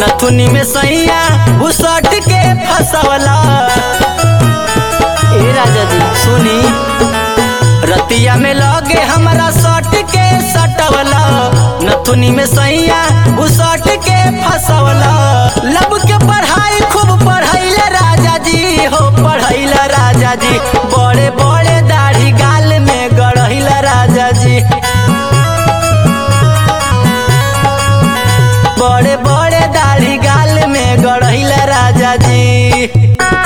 नथुनी में सैया घुसट के फसवला ए राजा जी सुनी रतिया में लगे हमरा सट के सटवला नथुनी में सैया घुसट के फसवला लब के पढ़ाई खूब पढ़ैले राजा जी हो पढ़ैला राजा जी बड़े बड़े दाढ़ी गाल में गढ़ैला राजा जी बड़े बड़े दाढ़ी गाल में गढ़ैला राजा जी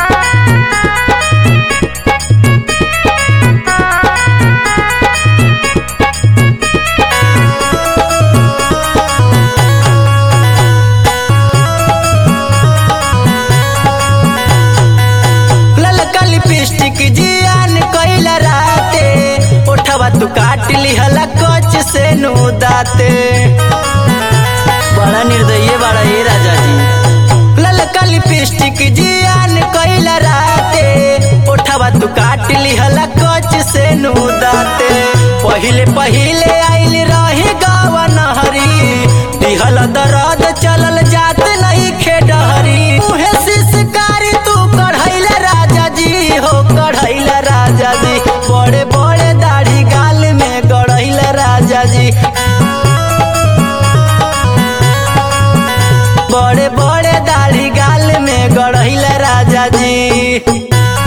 ललका लिपस्टिक जियान कैला राते ओठवा तू काट लिहला कच से नु दाते बड़ा निर्दयी बड़ा ये राजा जी ललका लिपस्टिक जियान कैला राते ओठवा तू काट लिहला कच से नु दाते पहिले पहिले आइल रही गावा नहरी दिहल दरद चलल जात नहीं खेडहरी मुहे सिसकारी तू कढ़ैला राजा जी हो कढ़ैला राजा जी बड़े बड़े दाढ़ी गाल में गढ़ैला राजा जी बड़े बड़े दाढ़ी गाल में गढ़ैला राजा जी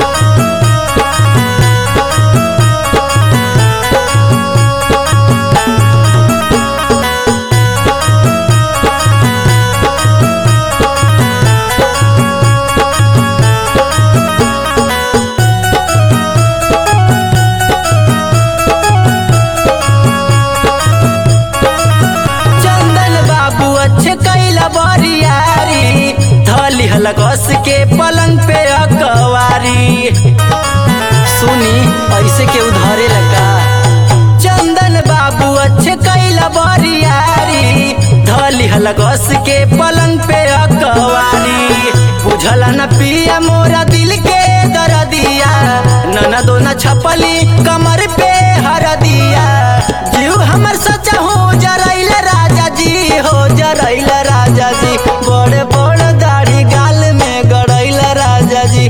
चंदन बाबू अच्छे कैला बरियारी धली हलगस के पलंग पे अकवारी सुनी ऐसे के उधारे लगा चंदन बाबू अच्छे कैला बरियारी धली हलगस के पलंग पे अकवारी बुझल न पिया मोरा दिल के दरदिया नना दो न छपली कमर पे हर दिया जीव हमर सच्चा हो जरैल राजा जी हो जरैल राजा जी बड़े बड़े दाढ़ी गाल में गड़ैल राजा जी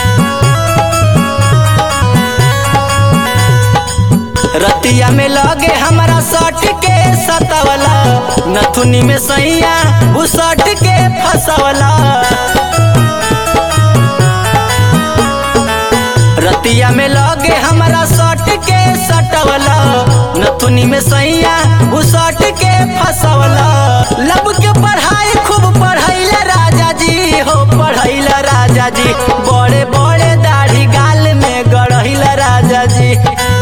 रतिया में लगे हमरा सट के सतवला नथुनी में सैया घुसट के फसवला रतिया में लगे हमरा सट के सटवला नथुनी में सैया घुसट के फसवला लब के पढ़ाई खूब पढ़ैला राजा जी हो पढ़ैला राजा जी बड़े बड़े दाढ़ी गाल में गढ़ैला राजा जी